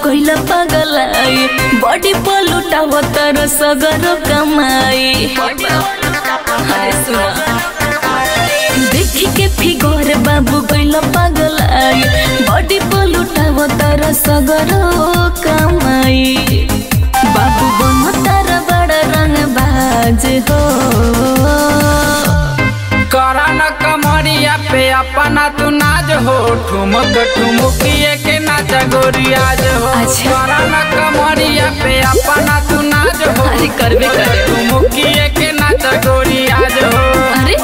गइल पगलाई बॉडी पलुटाव तर सगर कमाई हाय सुना देखी के फिगर बाबू गइल पगलाई बॉडी पलुटाव तर सगर कमाई बाबू बन तार बड़ा रंग बाज हो करन कमरिया पे अपना तू नाज हो ठुमक ठुमुकिए के नाच गोरियाज हो अच्छा। करन कमरिया पे अपना तू नाज हो अरे करबे करे ठुमुकिए के नाच गोरियाज हो अरे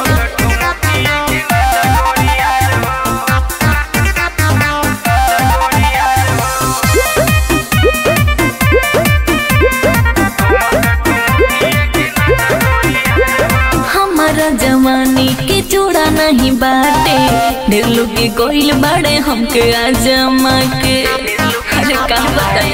हमारा जवानी के जोड़ा नहीं बाटे ढेर लोग के गोइल बाड़े हमके आजमा के अरे का बताई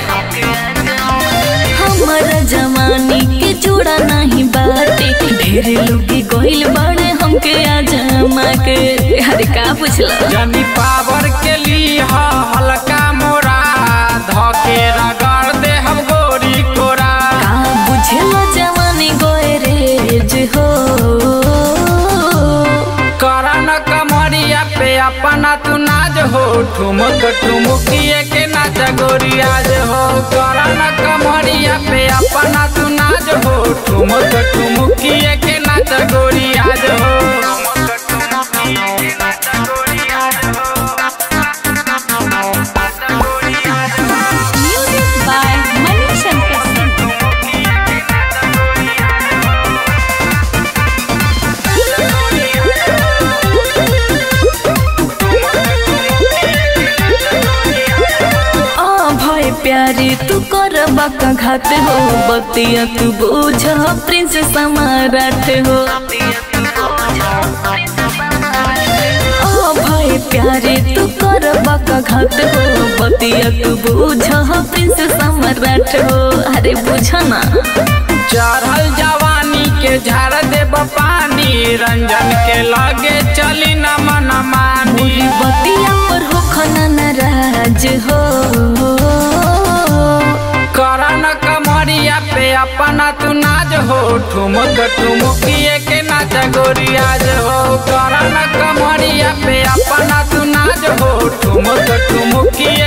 हमारा जवानी के जोड़ा नहीं बाटे ढेर लोग के गोइल बाड़े हमके आजमा के अरे का पूछला जनी पावर के लिए हल्का मोरा धके रगड़ दे हम गोरी कोरा का बुझलो जवानी गोरेज हो करन कमरिया पे अपना तू नाज हो ठुमक ठुमुकिए के नाच गोरियाज हो करन कमरिया पे अपना तू नाज हो ठुमक ठुमुकिए के नाच गोरियाज हो म्यूजिक बाय मणिशंकर सिंह आ भय प्यारी तू कर बाका घात हो बतिया तू बोझ प्रिंस समाराठ हो आ भय प्यारी तू कर बाका घात हो बतिया तू बोझ प्रिंस समाराठ हो अरे बुझ ना चढ़ल जवानी के झाड़ देब पानी रंजन के लगे चली न मन मानी पूरी बतिया पर हो खना नाराज हो करन कमरिया पे अपना तू नाज हो ठुमक ठुमुकिए के नाच गोरियाज हो करन कमरिया पे अपना तू नाज हो ठुमक ठुमुकिए